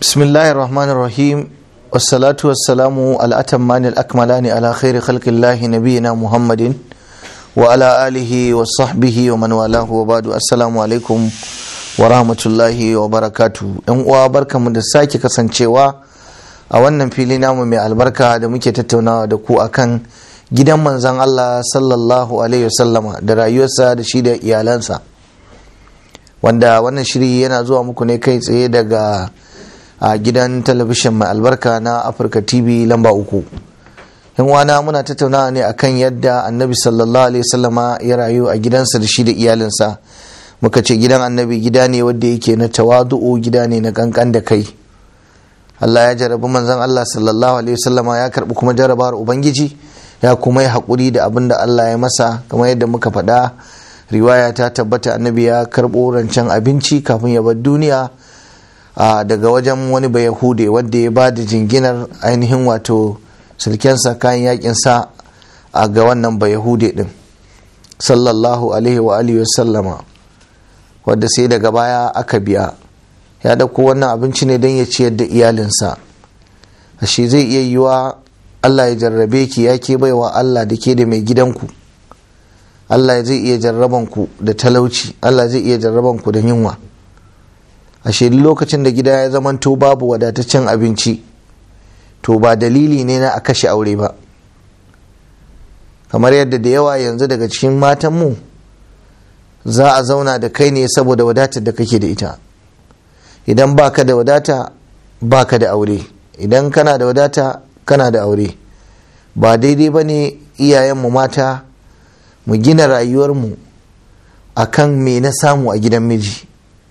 بسم الله الرحمن الرحيم والصلاة والسلام على الأتمان الأكملان على خير خلق الله نبينا محمد وعلى آله وصحبه ومن والاه وبعد السلام عليكم ورحمة الله وبركاته ‘yan uwa barkamu da sake kasancewa a wannan fili namu mai albarka da muke tattaunawa da ku akan gidan manzan Allah sallallahu alaihi wasallama da rayuwarsa da shi da iyalansa wanda wannan shiri yana zuwa muku ne kai tsaye daga a gidan talabishin mai albarka na afirka tv lamba uku yan wana muna tattaunawa ne akan yadda annabi sallallahu alaihi wasallama ya rayu a gidansa da shi da iyalinsa muka ce gidan annabi gida ne wanda yake na tawadu'u gida ne na kankan da kai Allah ya jarabi manzon Allah sallallahu alaihi wasallama ya karbi kuma jarabawar ubangiji ya kuma yi haƙuri da abin da Allah ya masa kamar yadda muka faɗa riwaya ta tabbata annabi ya karɓo rancen abinci kafin ya bar duniya daga wajen wani bai yahude wadda ya ba da jinginar ainihin wato sulkensa kayan yakinsa a ga wannan bai yahude din sallallahu alaihi wa alihi wasallama wadda sai daga baya aka biya ya dauko wannan abinci ne don ya ciyar da iyalinsa shi zai iya yiwa Allah ya jarrabe ki ya ke baiwa Allah da ke da mai gidanku Allah zai iya jarraban ku da talauci Allah zai iya jarraban ku da yunwa ashe lokacin da gida ya zamanto babu wadataccen abinci to ba dalili ne na a kashe aure ba kamar yadda da yawa yanzu daga cikin matanmu za a zauna da kai ne saboda wadatar da kake da ita idan baka da wadata baka da aure idan kana da wadata kana da aure ba daidai ba ne iyayenmu mata mu gina rayuwarmu a kan me na samu a gidan miji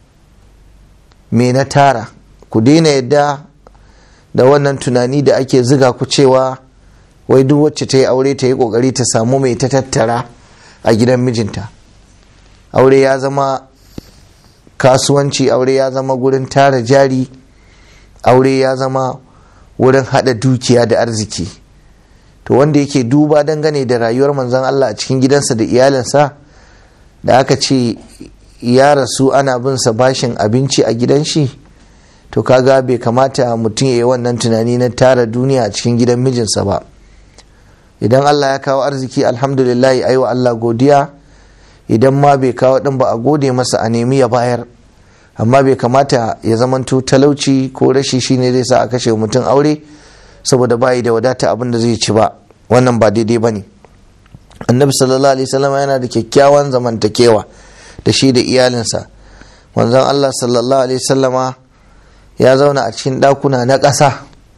me na tara ku daina yadda da wannan tunani da ake ziga ku cewa wai duk wacce ta yi aure ta yi kokari ta samu mai ta tattara a gidan mijinta aure ya zama kasuwanci aure ya zama gurin tara jari aure ya zama wurin hada dukiya da arziki to wanda yake duba dangane da rayuwar manzon Allah a cikin gidansa da iyalinsa da aka ce ya rasu ana bin sa bashin abinci a gidan shi to kaga bai kamata mutum ya yi wannan tunani na tara duniya a cikin gidan mijinsa ba idan Allah ya kawo arziki alhamdulillah ayi wa Allah godiya idan ma bai kawo din ba a gode masa a nemi ya bayar amma bai kamata ya zamanto talauci ko rashi shine zai sa a kashe mutum aure saboda bayi da wadata abin da zai ci ba wannan ba daidai ba ne annabi sallallahu alaihi wasallam yana da kyakkyawan zamantakewa da shi da iyalinsa manzon Allah sallallahu alaihi wasallama ya zauna a cikin ɗakuna na ƙasa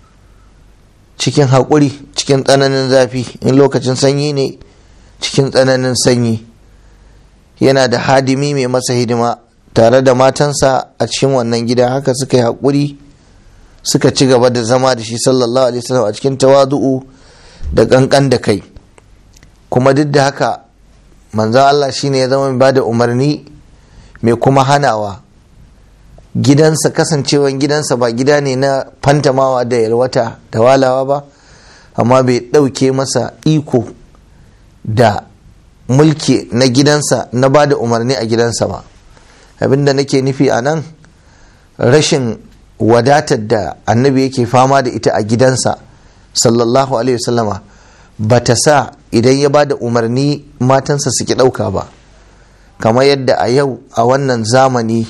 cikin haƙuri cikin tsananin zafi in lokacin sanyi ne cikin tsananin sanyi yana da hadimi mai masa hidima tare da matansa a cikin wannan gida haka suka yi haƙuri suka ci gaba da zama da shi sallallahu alaihi wasallam a cikin tawadu'u da ƙanƙan da kai kuma duk da haka manzan Allah shine ya zama mai bada umarni mai kuma hanawa gidansa kasancewan gidansa ba gida ne na fantamawa da yalwata da walawa ba amma bai ɗauke masa iko da mulki na gidansa na ba da umarni a gidansa ba abinda nake nufi a nan rashin wadatar da annabi yake fama da ita a gidansa sallallahu alaihi wasallama ba ta sa idan ya ba da umarni matansa suke ɗauka ba kamar yadda a yau a wannan zamani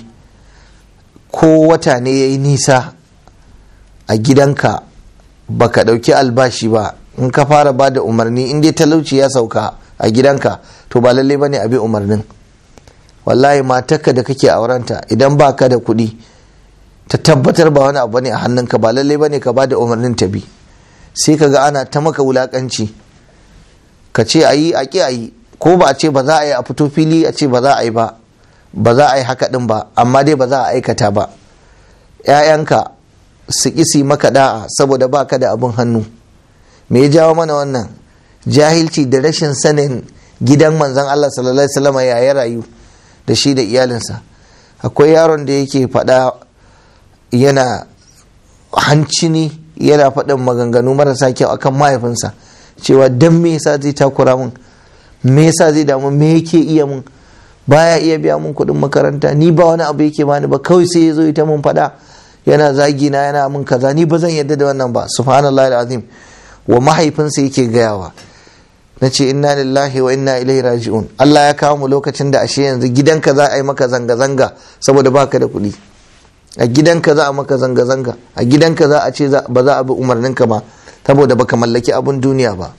ko wata ne ya yi nisa a gidanka ba ka ɗauki albashi ba in ka fara ba da umarni in dai talauci ya sauka a gidanka to ba lallai ba ne a bi umarnin wallahi matarka da kake aurenta idan ba ka da kuɗi ta tabbatar ba wani abu ne a hannunka ba lallai ba ne ka ba da umarnin ta bi sai ka ga ana ta maka wulakanci ka ce a yi a ƙi a yi ko ba a ce ba za a yi a fito fili a ce ba za a yi ba ba za a yi haka ɗin ba amma dai ba za a aikata ba ‘ya'yanka su ƙisi maka da'a saboda ba ka da abin hannu me ya jawo mana wannan jahilci da rashin sanin gidan manzan Allah sallallahu alaihi wasallam ya rayu da shi da iyalinsa akwai yaron da yake faɗa yana hancini yana faɗin maganganu marasa kyau akan mahaifinsa cewa dan me yasa zai takura mun me yasa zai damu me yake iya mun baya iya biya mun kuɗin makaranta ni ba wani abu yake bani ba kawai sai ya zo ita mun faɗa yana zagi na yana min kaza ni ba zan yadda da wannan ba subhanallahi alazim wa mahaifinsa yake gayawa na ce inna lillahi wa inna ilaihi raji'un Allah ya kawo mu lokacin da ashe yanzu gidanka za a yi maka zanga-zanga saboda baka da kuɗi a gidanka za a maka zanga-zanga a gidanka za a ce ba za a bi umarninka ba saboda baka mallaki abun duniya ba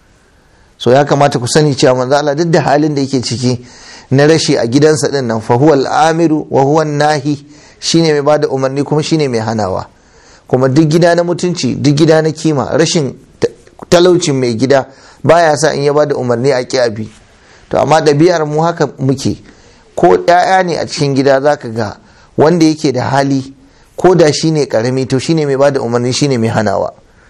so ya kamata ku sani cewa manzo Allah duk da halin da yake ciki na rashi a gidansa din nan fa huwal amiru wa huwa nahi shine mai bada umarni kuma shine mai hanawa kuma duk gida na mutunci duk gida na kima rashin talaucin mai gida baya sa in ya bada umarni a ki abi to amma ɗabi'ar mu haka muke ko ɗaya ne a cikin gida zaka ga wanda yake da hali ko da shine karami to shine mai bada umarni shine mai hanawa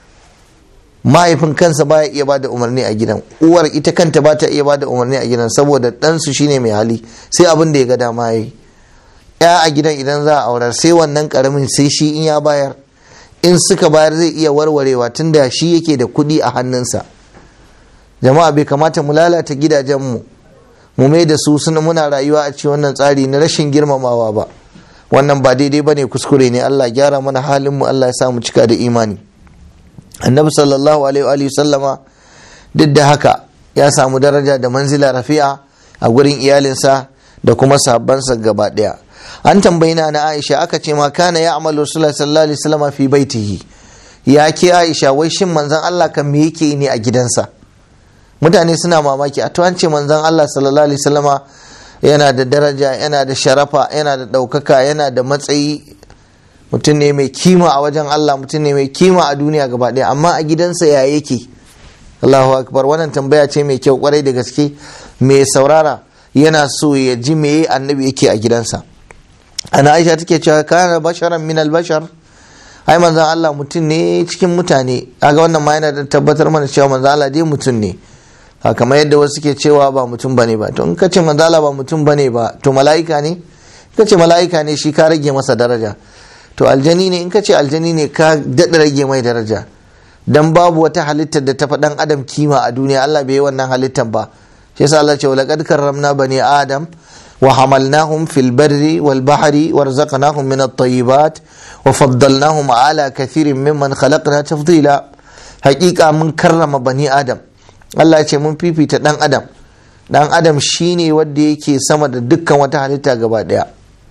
mahaifin kansa baya iya bada umarni a gidan uwar ita kanta ba ta iya bada umarni a gidan saboda ɗansu shine mai hali sai abin da ya ga dama yi ya a gidan idan za a aurar sai wannan karamin sai shi in ya bayar in suka bayar zai iya warwarewa tunda shi yake da kuɗi a hannunsa jama'a bai kamata mu lalata gidajenmu mu mai da su suna muna rayuwa a cikin wannan tsari na rashin girmamawa ba wannan ba daidai ba ne kuskure ne allah gyara mana halinmu allah ya sa mu cika da imani annabi sallallahu alaihi sallama duk da haka ya samu daraja da manzila rafi'a a gurin iyalinsa da kuma sahabbansa gaba daya an tambayi na na aisha aka ce ma kana ya amalu sallallahu alaihi wasallam fi baitihi ya ke aisha wai shin manzon Allah kan me yake ne a gidansa mutane suna mamaki a to an ce manzon Allah sallallahu alaihi wasallama yana da daraja yana da sharafa yana da ɗaukaka yana da matsayi mutum ne mai kima a wajen Allah mutum ne mai kima a duniya gaba ɗaya amma a gidansa ya yake Allahu akbar wannan tambaya ce mai kyau kwarai da gaske mai saurara yana so ya ji me annabi yake a gidansa ana aisha take cewa kana basharan min albashar ai manzon Allah mutum ne cikin mutane kaga wannan ma yana da tabbatar mana cewa manzon Allah dai mutum ne kamar yadda wasu ke cewa ba mutum bane ba to in ka ce manzon Allah ba mutum bane ba to mala'ika ne ka ce mala'ika ne shi ka rage masa daraja to aljani ne in ka ce aljani ne ka daɗa rage mai daraja dan babu wata halittar da ta faɗan adam kima a duniya Allah bai yi wannan halittar ba shi yasa Allah ce laqad karramna bani adam wa hamalnahum fil barri wal bahri warzaqnahum min at-tayyibat wa faddalnahum ala kathirin mimman khalaqna tafdila haƙiƙa mun karrama bani adam Allah ya ce mun fifita dan adam dan adam shine wanda yake sama da dukkan wata halitta gaba daya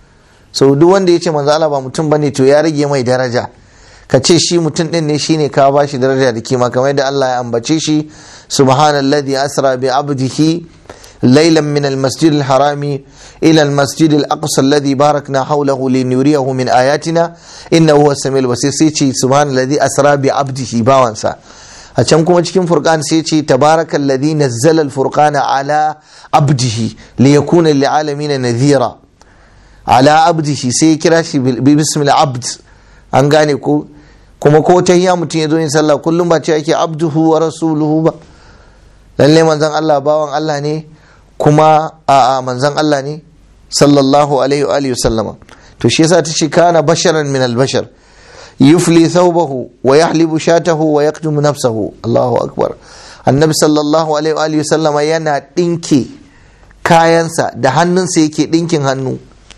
so duk wanda ya ce manzo Allah ba mutum bane to ya rage mai daraja ka ce shi mutum din ne shine ka ba shi daraja da kima kamar yadda Allah ya ambace shi subhanalladhi asra bi abdihi ليلا من المسجد الحرام إلى المسجد الأقصى الذي باركنا حوله لنريه من آياتنا إنه هو السميع البصير سيتي سبحان الذي أسرى بعبده باوانسا أشام كما cikin فرقان سيتي تبارك الذي نزل الفرقان على عبده ليكون للعالمين نذيرا على عبده sai kira shi bismil abd an gane ko kuma ko ta hiya mutum ya zo yin sallah kullum ba ce ake abduhu wa rasuluhu ba lalle manzon Allah bawan Allah ne kuma a manzan Allah ne sallallahu alaihi wa sallama to shi yasa tace kana basharan min albashar yufli thawbahu wa yahlibu shatahu wa yaqdumu nafsahu Allahu akbar annabi sallallahu alaihi wa sallama yana dinke kayansa da hannunsa yake dinkin hannu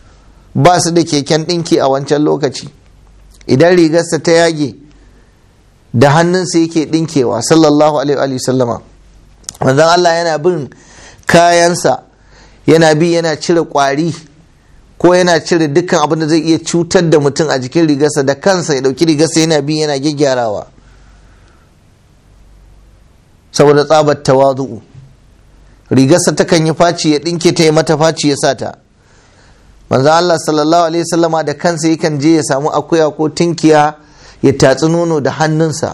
ba su da keken dinki a wancan lokaci idan rigarsa ta yage da hannunsa yake dinkewa sallallahu alaihi wa sallama manzan Allah yana bin kayansa yana bi yana cire kwari ko yana cire dukkan abin da zai iya cutar da mutum a jikin rigarsa da kansa ya dauki rigarsa yana bi yana gyaggyarawa saboda tsabar tawazu'u rigarsa takan yi faci ya dinke ta yi mata faci ya sata manzo Allah sallallahu alaihi wasallama da kansa yakan je ya samu akuya ko tinkiya ya tatsi nono da hannunsa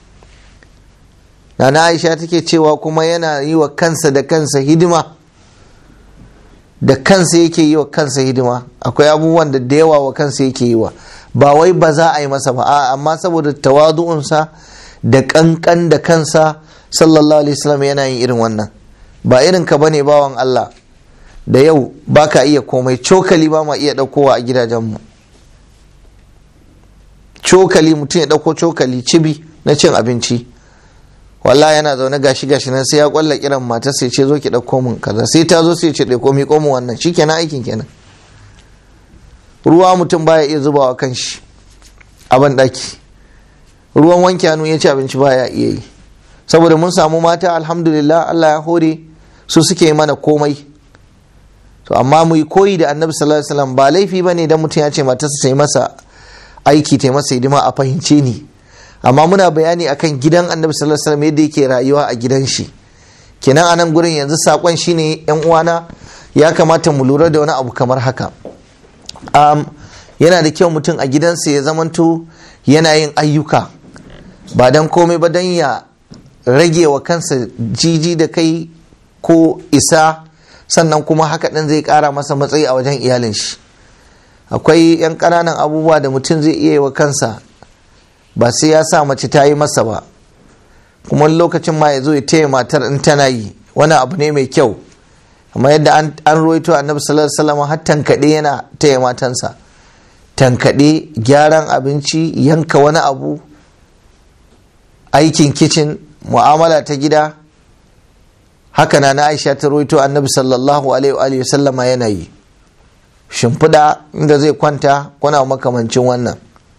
Nana Aisha take cewa kuma yana yi wa kansa da kansa hidima da kansa yake yi wa kansa hidima akwai abubuwan da da yawa wa kansa yake yi wa ba wai ba za a yi masa ba a amma saboda tawadu'unsa da kankan da kansa sallallahu alaihi wasallam yana yin irin wannan ba irin ka bane bawan Allah da yau baka iya komai cokali ba ma iya daukowa a gidajenmu cokali mutum ya dauko cokali cibi na cin abinci wallahi yana zaune gashi gashi nan sai ya kwalla kiran matar sai ce zo ki dauko min kaza sai ta zo sai ce dauko mi komo wannan shikenan aikin kenan ruwa mutum baya iya zubawa kan shi a ban ɗaki ruwan wanke hannu ya ci abinci baya iya yi saboda mun samu mata alhamdulillah Allah ya hore su suke mana komai to amma mu yi koyi da annabi sallallahu alaihi wasallam ba laifi bane idan mutum ya ce matarsa ta yi masa aiki ta yi masa hidima a fahimce ni amma muna bayani akan gidan annabi sallallahu alaihi wasallam yadda yake rayuwa a gidan shi kenan anan gurin yanzu sakon shine yan uwana ya kamata mu lura da wani abu kamar haka um, yana da kyau mutum a gidansa ya zamanto yana yin ayyuka ba don komai ba don ya rage wa kansa jiji da kai ko isa sannan kuma haka ɗin zai ƙara masa matsayi a wajen iyalin shi akwai 'yan ƙananan abubuwa da mutum zai iya yi wa kansa ba sai ya sa mace ta yi masa ba kuma lokacin ma ya zo ya taya matar in tana yi wani abu ne mai kyau amma yadda an ruwaito annabi sallallahu alaihi wasallam har tankaɗe yana taya matansa tankaɗe gyaran abinci yanka wani abu aikin kicin mu'amala ta gida haka na na aisha ta ruwaito annabi sallallahu alaihi wa sallama yana yi shimfiɗa inda zai kwanta kuna makamancin wannan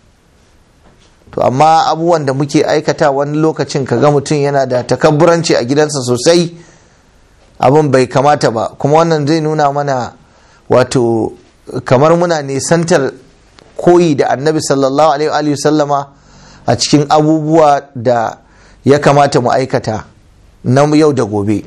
to amma abubuwan da muke aikata wani lokacin kaga mutum yana da takabburanci a gidansa sosai abin bai kamata ba kuma wannan zai nuna mana wato kamar muna nisantar koyi da annabi sallallahu alaihi wa sallama a cikin abubuwa da ya kamata mu aikata na yau da gobe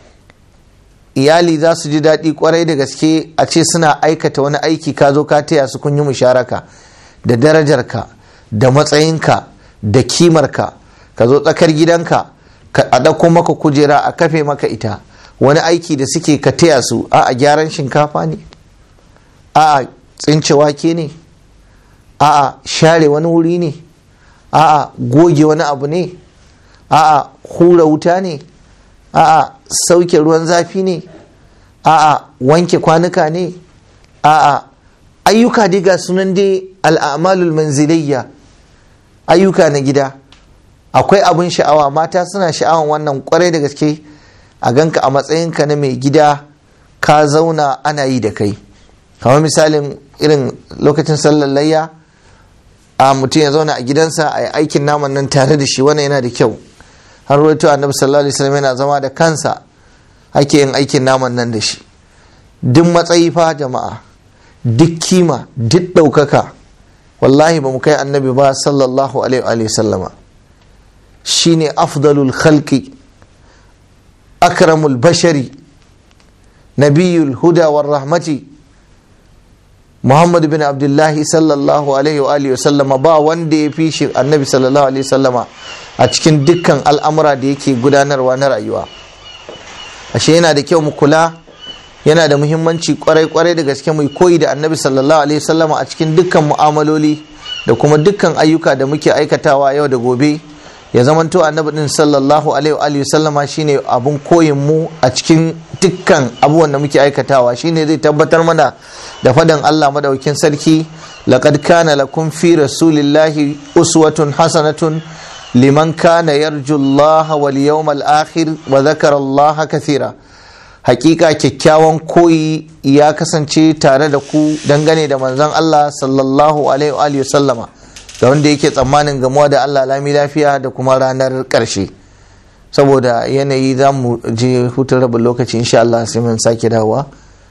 iyali za su ji daɗi kwarai da gaske a ce suna aikata wani aiki ka zo ka taya su kun yi musharaka da darajarka da matsayinka da kimarka ka zo tsakar gidanka a ɗauko maka kujera a kafe maka ita wani aiki da suke ka taya su a a gyaran shinkafa ne a a tsince wake ne a a share wani wuri ne a a goge wani abu ne a a hura wuta ne a a sauke ruwan zafi ne a a wanke kwanuka ne a a ayyuka dai ga sunan dai al'amalul manziliyya ayyuka na gida akwai abin sha'awa mata suna sha'awan wannan kwarai da gaske a ganka a matsayinka na mai gida ka zauna ana yi da kai kamar misalin irin lokacin sallar layya a mutum ya zauna a gidansa a yi aikin naman nan tare da shi wannan yana da kyau har rawaito annabi sallallahu alaihi wasallam yana zama da kansa ake yin aikin naman nan da shi duk matsayi fa jama'a duk kima duk ɗaukaka wallahi ba mu kai annabi ba sallallahu alaihi sallama shine afdalul khalqi akramul bashari nabiyul huda war rahmati muhammad bin abdullahi sallallahu alaihi wa sallama ba wanda ya fi shi annabi sallallahu alaihi sallama a cikin dukkan al'amura da yake gudanarwa na rayuwa ashe yana da kyau mu kula yana da muhimmanci kwarai-kwarai da gaske mu koyi da annabi sallallahu alaihi sallama a cikin dukkan mu'amaloli da kuma dukkan ayyuka da muke aikatawa yau da gobe ya zamanto annabi din sallallahu alaihi wa sallama shine abun koyin mu a cikin dukkan abubuwan da muke aikatawa shine zai tabbatar mana da fadan Allah madaukin sarki laqad kana lakum fi rasulillahi uswatun hasanatun liman kana yarju Allah wal yawmal akhir wa dhakara Allah kathira hakika kyakkyawan koyi ya kasance tare da ku dangane da manzon Allah sallallahu alaihi wa sallama da wanda yake tsammanin gamuwa da Allah lami lafiya da kuma ranar ƙarshe saboda yanayi za mu je hutun rabin lokaci insha Allah sai mun sake dawowa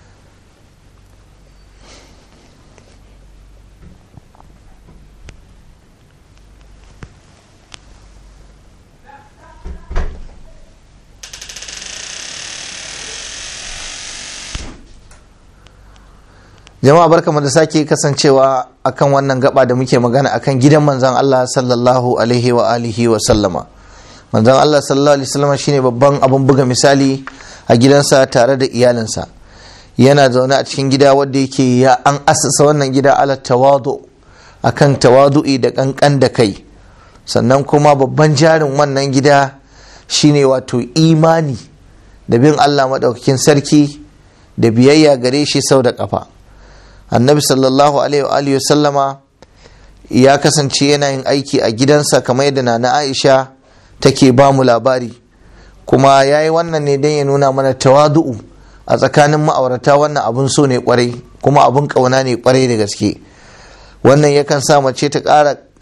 jama'a barkamu da sake kasancewa akan wannan gaba da muke magana akan gidan manzon Allah sallallahu alaihi wa alihi wa sallama manzon Allah sallallahu alaihi wasallam shine babban abun buga misali a gidansa tare da iyalinsa yana zaune a cikin gida wanda yake ya an asasa wannan gida ala tawadu akan tawadu'i da kankan da kai sannan kuma babban jarin wannan gida shine wato imani da bin Allah madaukakin sarki da biyayya gare shi sau da kafa annabi sallallahu alaihi wa sallama ya kasance yana yin aiki a gidansa kamar yadda na aisha take ba mu labari kuma ya yi wannan ne don ya nuna mana tawadu'u a tsakanin ma'aurata wannan abun so ne kwarai kuma abun kauna ne kwarai da gaske wannan yakan sa mace ta ƙara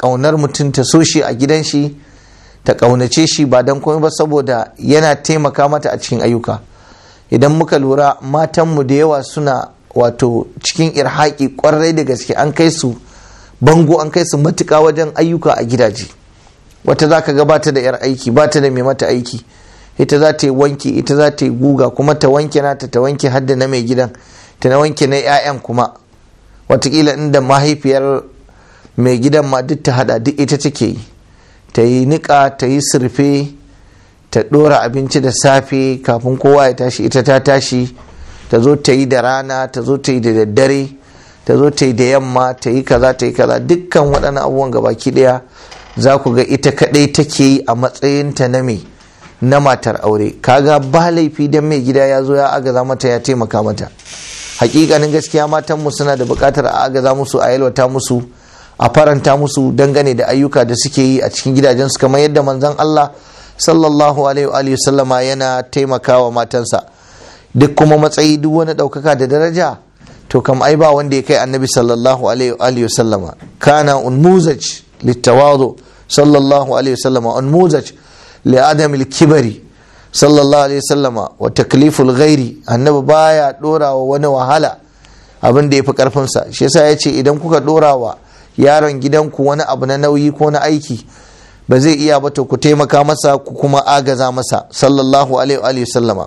ƙaunar mutum ta so shi a gidan shi ta ƙaunace shi ba don komai ba saboda yana taimaka mata a cikin ayyuka idan muka lura matanmu da yawa suna wato cikin irhaƙi ƙwarai da gaske an kai su bango an kai su matuƙa wajen ayyuka a gidaje wata za ka gabata da 'yar aiki ba ta da mai mata aiki ita za ta yi wanki ita za ta yi guga kuma ta wanke nata ta wanke hadda na mai gidan ta na wanke na 'ya'yan kuma watakila inda mahaifiyar mai gidan ma duk ta hada duk ita take yi ta yi niƙa ta yi surfe ta ɗora abinci da safe kafin kowa ya tashi ita ta tashi ta zo ta yi da rana ta zo ta yi da daddare ta zo ta yi da yamma ta yi kaza ta yi kaza dukkan waɗannan abubuwan gabaki ɗaya za ku ga ita kaɗai take yi a matsayinta na me na matar aure kaga ba laifi don mai gida ya zo ya agaza mata ya taimaka mata hakikanin gaskiya matanmu suna da buƙatar a agaza musu a yalwata musu a faranta musu dangane da ayyuka da suke yi a cikin gidajensu kamar yadda manzon Allah sallallahu alaihi wa sallama yana taimakawa matansa duk kuma matsayi duk wani ɗaukaka da daraja to kam ai ba wanda ya kai annabi sallallahu alaihi wa sallama kana unmuzaj littawadu sallallahu alaihi wa sallama unmuzaj li adam kibari sallallahu alaihi wa sallama wa takliful ghairi annabi baya dora wa wani wahala abin da ya fi karfinsa shi yasa ya ce idan kuka dora wa yaron gidanku wani abu na nauyi ko na aiki ba zai iya ba to ku taimaka masa ku kuma agaza masa sallallahu alaihi sallama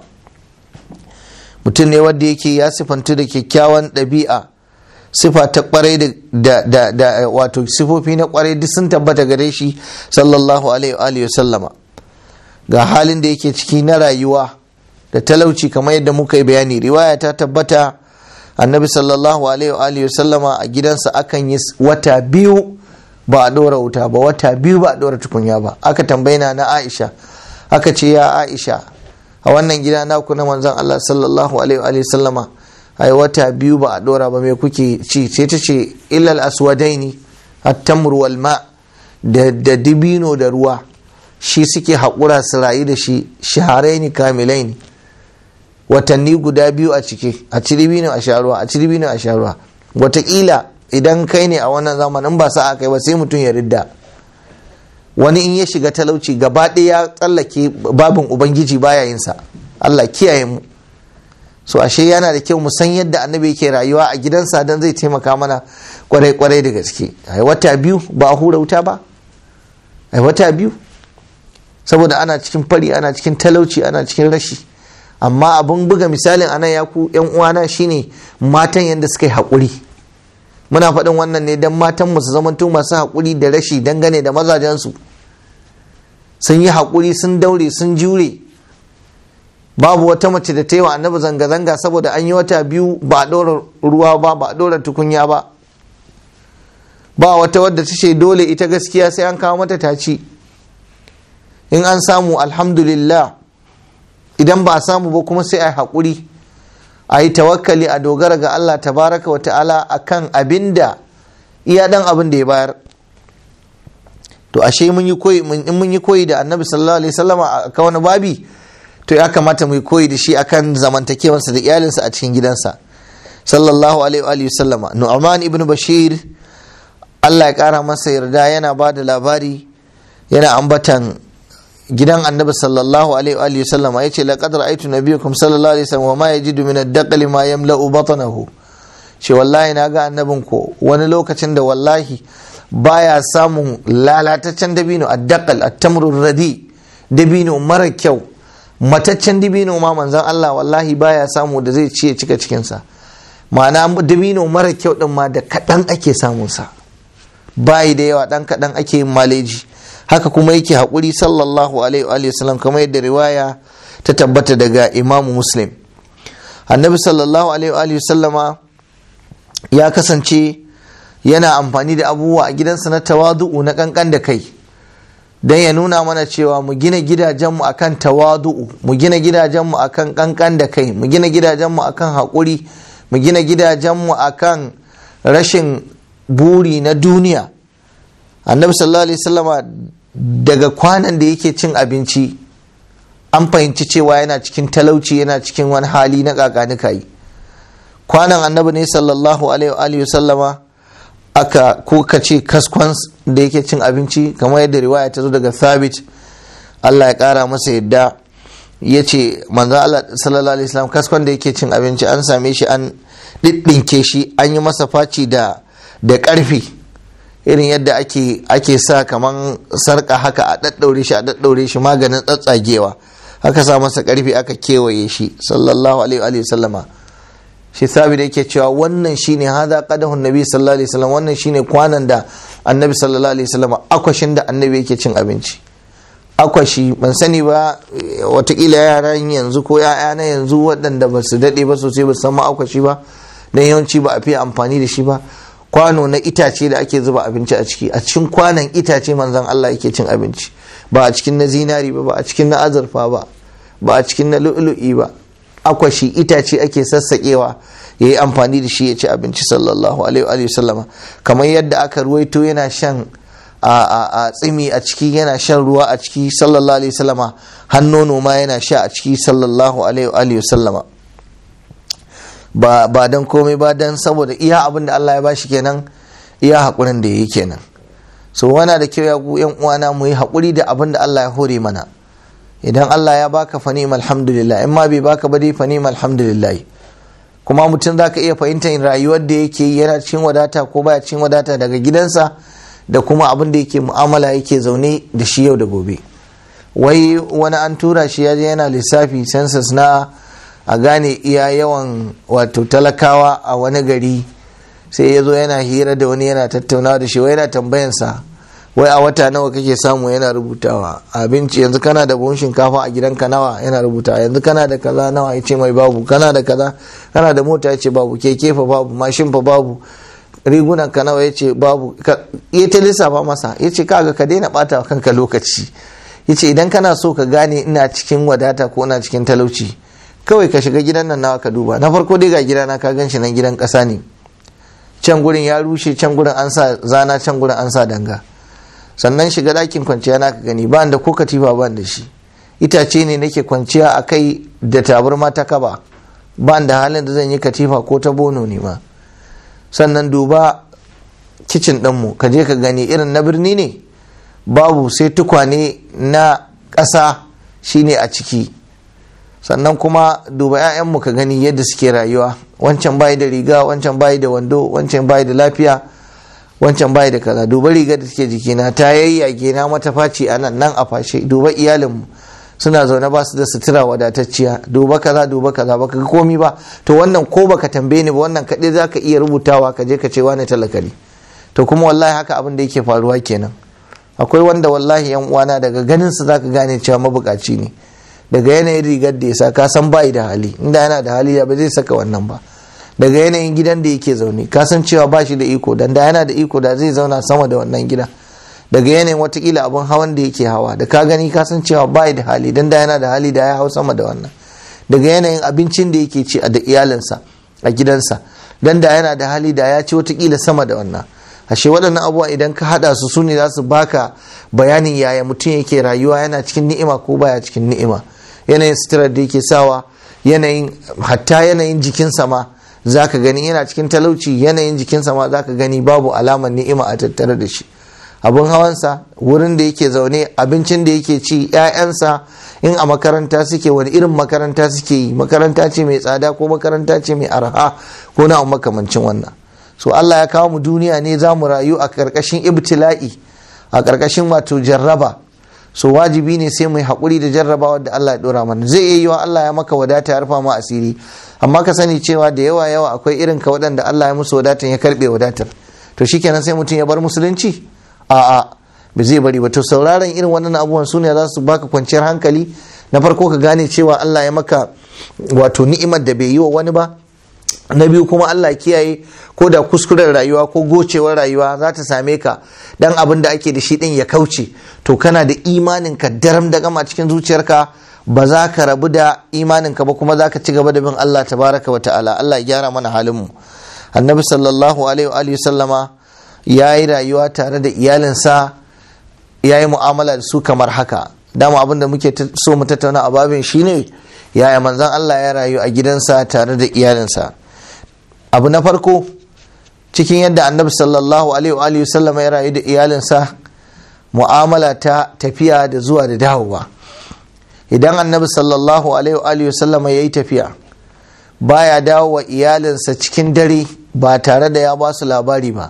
mutum ne wanda yake ya sifantu da kyakkyawan ɗabi'a sifa ta kwarai da, da, wato sifofi na kwarai duk sun tabbata gare shi sallallahu alaihi sallama ga halin da yake ciki na rayuwa da talauci kamar yadda muka yi bayani riwaya ta tabbata annabi sallallahu alaihi wa sallama a gidansa akan yi wata biyu ba a ɗora wuta ba wata biyu ba a ɗora tukunya ba aka tambayina na aisha aka ce ya aisha a wannan gida naku na manzon allah sallallahu alaihi wa sallama ai wata biyu ba a ɗora ba me kuke ci sai ta ce illal aswadaini at-tamr wal ma da dibino da ruwa shi suke haƙura su rayu da shi shaharaini kamilaini watanni guda biyu a ciki a ci dibino a sha ruwa a ci dibino a sha ruwa wataƙila idan kai ne a wannan zamanin ba sa'a kai ba sai mutum ya ridda wani in ya shiga talauci gaba ɗaya ya tsallake babin ubangiji baya yin sa Allah kiyaye mu so ashe yana da kyau mu san yadda annabi yake rayuwa a gidansa dan zai taimaka mana kwarai kwarai da gaske ai wata biyu ba a hura wuta ba ai wata biyu saboda ana cikin fari ana cikin talauci ana cikin rashi amma abun buga misalin anan ya ku yan uwana shine matan yadda suka yi haƙuri muna faɗin wannan ne don matan mu su zamanto masu haƙuri da rashi dangane da mazajensu sun yi haƙuri sun daure sun jure babu wata mace da ta yi wa annabi zanga-zanga saboda an yi wata biyu ba a ɗora ruwa ba ba a ɗora tukunya ba ba wata wadda ta ce dole ita gaskiya sai an kawo mata taci in an samu alhamdulillah idan ba a samu ba kuma sai a yi haƙuri a yi tawakkali a dogara ga Allah tabaraka wa ta'ala a kan abin da iya ɗan abin da ya bayar to ashe mun yi koyi in mun yi koyi da annabi sallallahu alaihi wasallama a kan wani babi to ya kamata mu yi koyi da shi akan zamantakewarsa da iyalinsa a cikin gidansa sallallahu alaihi wasallama nu'man ibn bashir Allah ya kara masa yarda yana ba da labari yana ambatan gidan annabi sallallahu alaihi wa sallama yace laqad ra'aytu nabiyyakum sallallahu alaihi wasallam wa ma yajidu min ad-daql ma yamla'u batnahu ce wallahi na ga annabin ko wani lokacin da wallahi baya samun lalataccen dabino ad-daqal at-tamru radi dabino mara kyau mataccen dabino ma manzon Allah wallahi baya samu da zai ciye cika cikin sa ma'ana dabino mara kyau din ma da kadan ake samun sa bayi da yawa dan kadan ake yin maleji haka kuma yake haƙuri sallallahu alaihi wa sallam kamar yadda riwaya ta tabbata daga imamu muslim annabi sallallahu alaihi wa sallama ya kasance yana amfani da abubuwa a gidansa na tawadu'u na kankan da kai don ya nuna mana cewa mu gina gidajenmu akan tawadu'u mu gina gidajenmu akan kankan da kai mu gina gidajenmu akan haƙuri mu gina gidajenmu akan rashin buri na duniya annabi sallallahu alaihi wasallama daga kwanan da yake cin abinci an fahimci cewa yana cikin talauci yana cikin wani hali na kakanika yi kwanan annabi ne sallallahu alaihi wasallama aka ko ka ce kaskon da yake cin abinci kamar yadda riwaya ta zo daga thabit Allah ya kara masa yadda ya ce manzo Allah sallallahu alaihi wasallam kaskon da yake cin abinci an same shi an ɗiɗɗinke shi an yi masa faci da da ƙarfi irin yadda ake ake sa kaman sarka haka a daddaure shi a daddaure shi maganin tsatsagewa aka sa masa ƙarfi aka kewaye shi sallallahu alaihi wa sallama shi sabi da yake cewa wannan shine hada qadahun nabi sallallahu alaihi wasallam wannan shine kwanan da annabi sallallahu alaihi wasallam akwashin da annabi yake cin abinci akwashi ban sani ba watakila yaran yanzu ko ya'ya na yanzu waɗanda ba su daɗe ba sosai ba su san akwashi ba dan yawanci ba a fiye amfani da shi ba kwano na itace da ake zuba abinci a ciki a cikin kwanon itace manzon Allah yake cin abinci ba a cikin na zinari ba ba a cikin na azurfa ba ba a cikin na lu'lu'i ba akwashi itace ake sassaƙewa ya yi amfani da shi ya ci abinci sallallahu alaihi wa sallama kamar yadda aka ruwaito yana shan a tsimi a ciki yana shan ruwa a ciki sallallahu alaihi sallama hannono ma yana sha a ciki sallallahu alaihi sallama ba ba don komai ba don saboda iya abin da Allah ya bashi kenan iya haƙurin da ya yi kenan so wana da kyau ya ku yan uwana mu yi haƙuri da abin da Allah ya hore mana idan Allah ya baka fa ni'mal alhamdulillah in ma bai baka ba dai fa ni'mal alhamdulillah kuma mutum zaka iya fahimtar rayuwar da yake yi yana cikin wadata ko baya cikin wadata daga gidansa da kuma abin da yake mu'amala yake zaune da shi yau da gobe wai wani an tura shi ya je yana lissafi census na a gane iya yawan wato talakawa a wani gari sai ya zo yana hira da wani yana tattaunawa da shi wai yana tambayansa wai a wata nawa kake samu yana rubutawa abinci yanzu kana da buhun shinkafa a gidanka nawa yana rubutawa yanzu kana da kaza nawa ya ce mai babu kana da kaza kana da mota ya ce babu keke fa babu mashin fa babu rigunan ka nawa ya ce babu ya ta lissafa masa ya ce kaga ka daina bata wa kanka lokaci ya ce idan kana so ka gane ina cikin wadata ko ina cikin talauci kawai ka shiga gidan nan nawa ka duba na farko dai ga gidana ka gan shi nan gidan ƙasa ne can gurin ya rushe can gurin an sa zana can gurin an sa danga sannan shiga ɗakin kwanciya na ka gani ba da ko katifa ba da shi itace ne nake kwanciya a kai da tabarma ta kaba ba da halin da zan yi katifa ko ta bono ne ma sannan duba kicin ɗinmu ka je ka gani irin na birni ne babu sai tukwane na ƙasa shine a ciki sannan kuma duba 'ya'yanmu ka gani yadda suke rayuwa wancan bayi da riga wancan bayi da wando wancan bayi da lafiya wancan bayi da kaza duba riga da take jikina ta yayyage na mata faci a nan nan a fashe duba iyalinmu suna zaune ba su da sutura wadatacciya duba kaza duba kaza baka ga komi ba to wannan ko baka tambaye ni ba wannan kaɗai za ka iya rubutawa ka je ka ce wani talakari to kuma wallahi haka abin da yake faruwa kenan akwai wanda wallahi yan uwana daga ganin su zaka gane cewa mabukaci ne daga yanayin rigar da ya sa ka san bai da hali inda yana da hali ya ba zai saka wannan ba daga yanayin gidan da yake zaune ka san cewa ba shi da iko dan da yana da iko da zai zauna sama da wannan gida daga yanayin watakila abin hawan da yake hawa da ka gani ka san cewa bai da hali dan da yana da hali da ya hau sama da wannan daga yanayin abincin da yake ci a da iyalinsa a gidansa dan da yana da hali da ya ci watakila sama da wannan ashe waɗannan abubuwa idan ka haɗa su su ne za su baka bayanin yaya mutum yake rayuwa yana cikin ni'ima ko baya cikin ni'ima yanayin suturar da yake sawa yanayin hatta yanayin jikinsa ma za ka gani yana cikin talauci yanayin jikinsa ma za ka gani babu alamar ni'ima a tattare da shi abin hawansa wurin da yake zaune abincin da yake ci 'ya'yansa in a makaranta suke wani irin makaranta suke yi makaranta ce mai tsada ko makaranta ce mai arha ko na makamancin wannan so Allah ya kawo mu duniya ne za mu rayu a ƙarƙashin ibtila'i a ƙarƙashin wato jarraba so wajibi ne sai mu yi haƙuri da jarrabawa da Allah ya ɗora mana zai iya yiwa Allah ya maka wadata ya rufa ma asiri amma ka sani cewa da yawa yawa akwai irin ka waɗanda Allah ya musu wadatan ya karɓe wadatar to shikenan sai mutum ya bar musulunci a'a ba zai bari ba to sauraron irin wannan abubuwan su ne za su baka kwanciyar hankali na farko ka gane cewa Allah ya maka wato ni'imar da bai yi wa wani ba na biyu kuma Allah kiyaye ko da kuskuren rayuwa ko gocewar rayuwa za ta same ka dan abin da ake da shi din ya kauce to kana da imanin ka daram da gama cikin zuciyarka ba za ka rabu da imanin ka ba kuma za ka ci gaba da bin Allah tabaraka wa ta'ala Allah ya gyara mana halin mu annabi sallallahu alaihi wa sallama ya yi rayuwa tare da iyalinsa ya yi mu'amala da su kamar haka dama abin da muke so mu tattauna a babin shine yaya manzon Allah ya rayu a gidansa tare da iyalinsa abu na farko cikin yadda annabi sallallahu alaihi wa sallama ya rayu da iyalinsa mu'amala ta tafiya da zuwa da dawowa idan annabi sallallahu alaihi wa sallama ya yi tafiya baya dawo wa iyalinsa cikin dare ba tare da ya ba su labari ba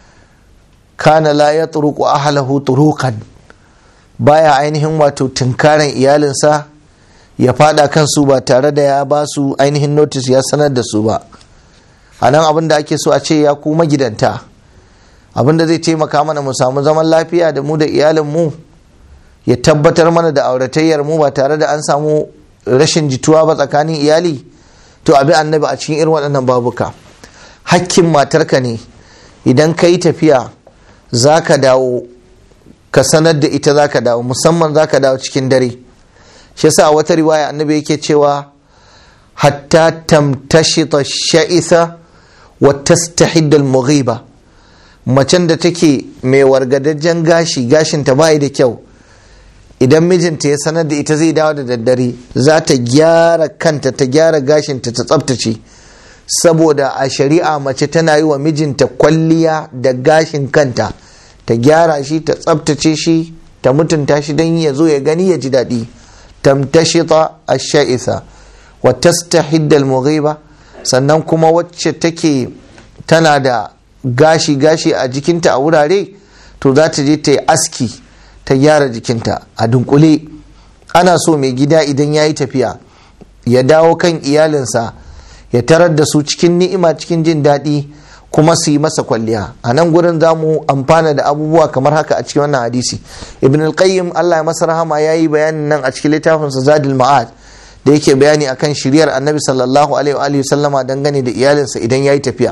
kana la ya turuku ahlahu turukan baya ainihin wato tunkaran iyalinsa ya fada kansu ba tare da ya ba su ainihin notice ya sanar da su ba a nan abin da ake so a ce ya kuma gidanta abin da zai taimaka mana mu samu zaman lafiya da mu da iyalinmu ya tabbatar mana da auratayyar mu ba tare da an samu rashin jituwa ba tsakanin iyali to abi annabi a cikin irin waɗannan babuka hakkin matarka ne idan ka yi tafiya za ka dawo ka sanar da ita za ka dawo musamman za ka dawo cikin dare shi yasa a wata riwaya annabi yake cewa hatta tamtashita sha'isa wa tastahidda al-mughiba macen da take mai wargadajjen gashi gashin ta bai da kyau idan mijinta ya sanar da ita zai dawo da daddare za ta gyara kanta ta gyara gashinta ta tsabtace saboda a shari'a mace tana yi wa mijinta kwalliya da gashin kanta ta gyara shi ta tsabtace shi ta mutunta shi don ya zo ya gani ya ji daɗi tamtashita ash-sha'isa wa tastahidda al-mughiba sannan kuma wacce take tana da gashi gashi a jikinta a wurare to za ta je ta yi aski ta gyara jikinta a dunkule ana so mai gida idan ya yi tafiya ya dawo kan iyalinsa ya tarar da su cikin ni'ima cikin jin daɗi kuma su yi masa kwalliya a nan gurin za mu amfana da abubuwa kamar haka a cikin wannan hadisi ibn al-qayyim Allah ya masa rahama ya yi bayanin nan a cikin littafinsa zadil ma'ad da yake bayani akan shiryar annabi sallallahu alaihi wa sallama dangane da iyalinsa idan ya yi tafiya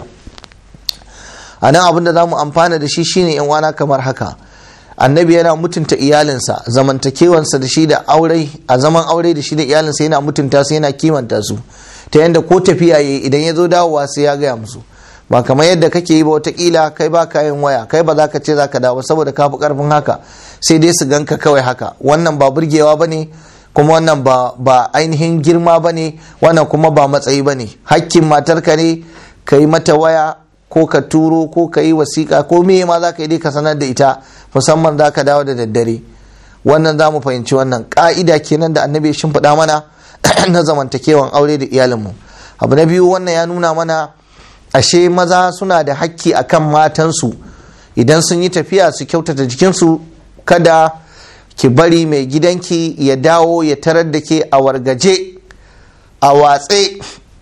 a nan abin da za mu amfana da shi shine yan wana kamar haka annabi yana mutunta iyalinsa zamantakewansa da shi da aure a zaman aure da shi da iyalinsa yana mutunta su yana kimanta su ta yadda ko tafiya yayi idan ya zo dawowa sai ya gaya musu ba kamar yadda kake yi ba watakila kai ba ka yin waya kai ba za ka ce za ka dawo saboda ka fi karfin haka sai dai su ganka kawai haka wannan ba burgewa ba ne kuma wannan ba, ba ainihin girma ba ne wannan kuma ba matsayi ba ne hakkin matarka ne ka yi mata waya ko ka turo ko ka yi wasiƙa ko me ma za ka yi dai ka sanar da ita musamman za ka dawo da daddare wannan za mu fahimci wannan ƙa'ida kenan da annabi ya shimfiɗa mana na zamantakewan aure da iyalinmu abu na biyu wannan ya nuna mana ashe maza suna da hakki akan matansu idan sun yi tafiya su kyautata jikinsu kada ki bari mai gidanki ya dawo ya tarar da ke a wargaje a watse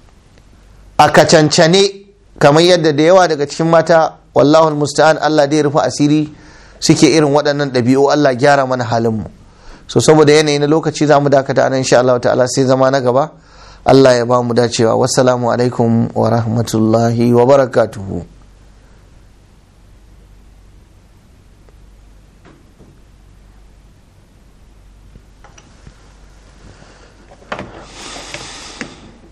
a kacancane kamar yadda da yawa daga cikin mata wallahu musta'an Allah dai rufe asiri suke irin waɗannan ɗabi'u Allah gyara mana halinmu so saboda yanayi na lokaci za mu dakata nan insha Allah ta'ala sai zama na gaba Allah ya ba mu dacewa wassalamu alaikum wa rahmatullahi wa barakatuhu